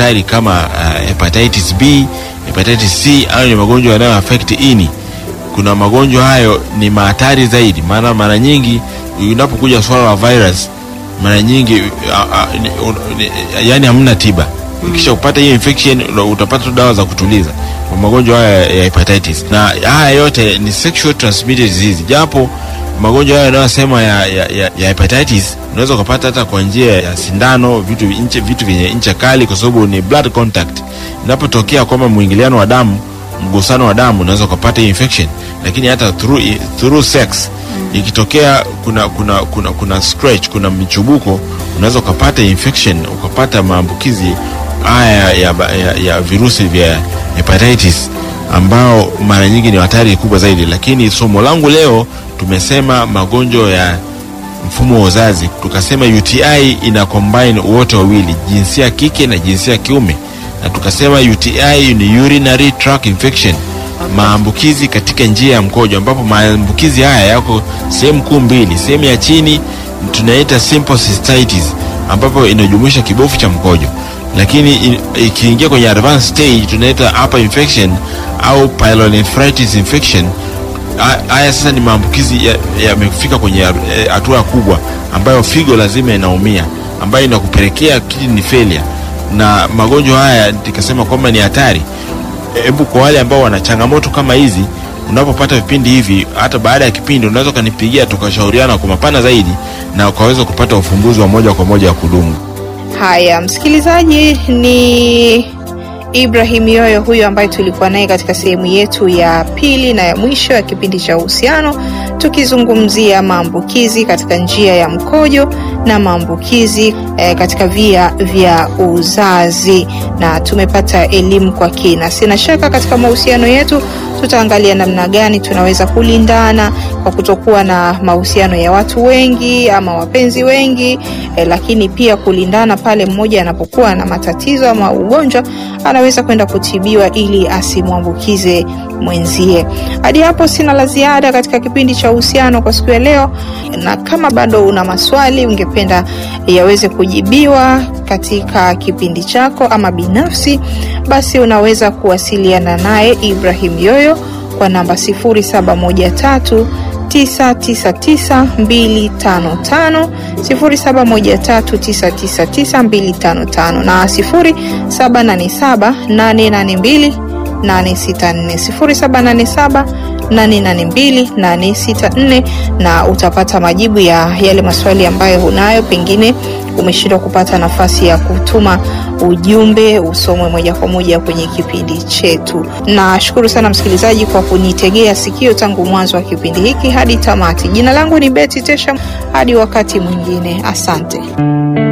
hatari kama uh, hepatitis B, hepatitis C au ni magonjwa yanayo affect ini. Kuna magonjwa hayo ni mahatari zaidi, maana mara nyingi unapokuja swala la virus mara nyingi uh, uh, ni, un, ni, yani hamna tiba. Ukisha kupata hiyo infection utapata tu dawa za kutuliza kwa magonjwa haya ya hepatitis, na haya yote ni sexual transmitted disease, japo magonjwa haya yanayosema ya, ya, ya, ya hepatitis unaweza ukapata hata kwa njia ya sindano, vitu nche, vitu vyenye ncha kali, kwa sababu ni blood contact. Inapotokea kwamba mwingiliano wa damu, mgusano wa damu, unaweza ukapata hii infection, lakini hata through, through sex ikitokea kuna kuna kuna kuna scratch, kuna michubuko, unaweza ukapata infection, ukapata maambukizi haya ya, ya, ya virusi vya hepatitis ambao mara nyingi ni hatari kubwa zaidi. Lakini somo langu leo tumesema magonjwa ya mfumo wa uzazi, tukasema UTI ina combine wote wawili, jinsia kike na jinsia kiume, na tukasema UTI ni urinary tract infection, maambukizi katika njia ya mkojo, ambapo maambukizi haya yako sehemu kuu mbili. Sehemu ya chini tunaita simple cystitis, ambapo inajumuisha kibofu cha mkojo lakini ikiingia kwenye advanced stage tunaita upper infection au pyelonephritis infection. Haya sasa ni maambukizi yamefika ya kwenye hatua kubwa ambayo figo lazima inaumia, ambayo inakupelekea kidney failure, na magonjwa haya nikasema kwamba ni hatari. Hebu kwa wale ambao wana changamoto kama hizi, unapopata vipindi hivi, hata baada ya kipindi unaweza ukanipigia tukashauriana kwa mapana zaidi, na ukaweza kupata ufumbuzi wa moja kwa moja wa kudumu. Haya, msikilizaji, ni Ibrahim Yoyo huyo ambaye tulikuwa naye katika sehemu yetu ya pili na ya mwisho ya kipindi cha uhusiano, tukizungumzia maambukizi katika njia ya mkojo na maambukizi eh, katika via vya uzazi, na tumepata elimu kwa kina. Sina shaka katika mahusiano yetu tutaangalia namna gani tunaweza kulindana kwa kutokuwa na mahusiano ya watu wengi ama wapenzi wengi eh, lakini pia kulindana pale mmoja anapokuwa na matatizo ama ugonjwa anaweza kwenda kutibiwa ili asimwambukize mwenzie. Hadi hapo sina la ziada katika kipindi cha uhusiano kwa siku ya leo, na kama bado una maswali ungependa yaweze kujibiwa katika kipindi chako ama binafsi, basi unaweza kuwasiliana naye Ibrahim Yoyo kwa namba 0713 999255 0713999255 na 0787882864 0787 882 na utapata majibu ya yale maswali ambayo unayo, pengine umeshindwa kupata nafasi ya kutuma ujumbe usomwe moja kwa moja kwenye kipindi chetu. Nashukuru sana msikilizaji kwa kunitegea sikio tangu mwanzo wa kipindi hiki hadi tamati. Jina langu ni Betty Tesha, hadi wakati mwingine, asante.